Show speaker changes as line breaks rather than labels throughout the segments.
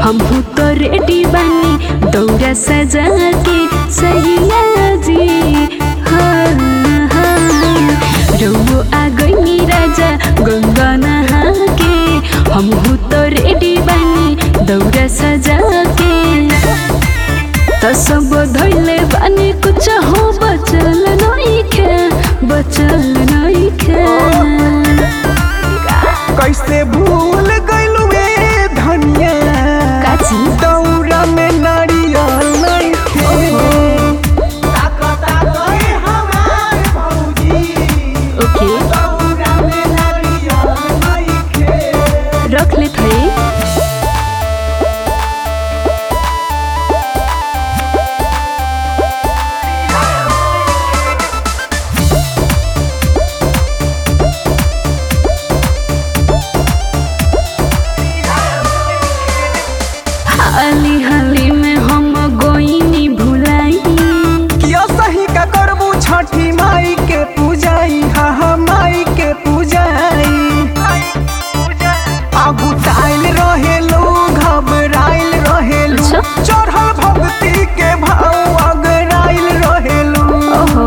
हम तो रेडी बानी दौरा सजा के सैया जी हाँ हाँ रउओ आ गई राजा गंगा नहा के हम तो रेडी बानी दौरा सजा के त सब धैले बानी कुछ हो बचल नइखे बचल नइखे
कैसे भूल गइलू ए धनिया
काची
दौरा में नारियल नइखे
ओके रख ले थई हाली हाली में हम गोइनी भुलाई
किया सही का करबू छठी माई के पूजाई हा हा माई के पूजाई आगू ताइल रहेलो घबराइल रहेलो
अच्छा।
चढ़ल भक्ति के भाव अगराइल रहेलो
ओहो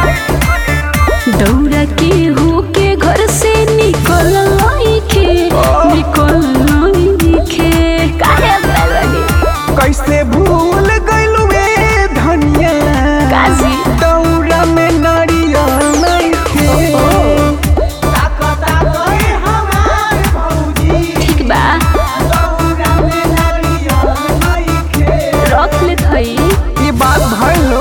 दौड़ा के हो के घर से निकल लइखे निकल लइखे काहे बलनी
कैसे भूल गइलू ए धनिया
काजी
दौरा में नारियल नइखे
ठीक बा रख ले थई
ये बात भइलो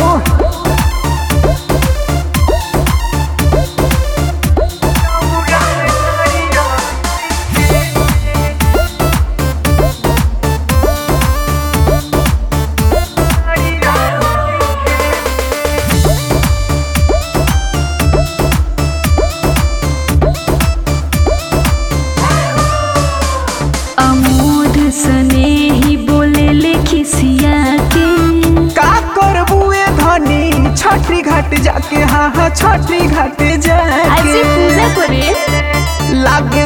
अमोद सने ही बोले ले खिसिया के
का करबू ए धनी छठी घाट जाके हाँ हाँ छठी घाट
आज
जाके
पूजा करे
लागे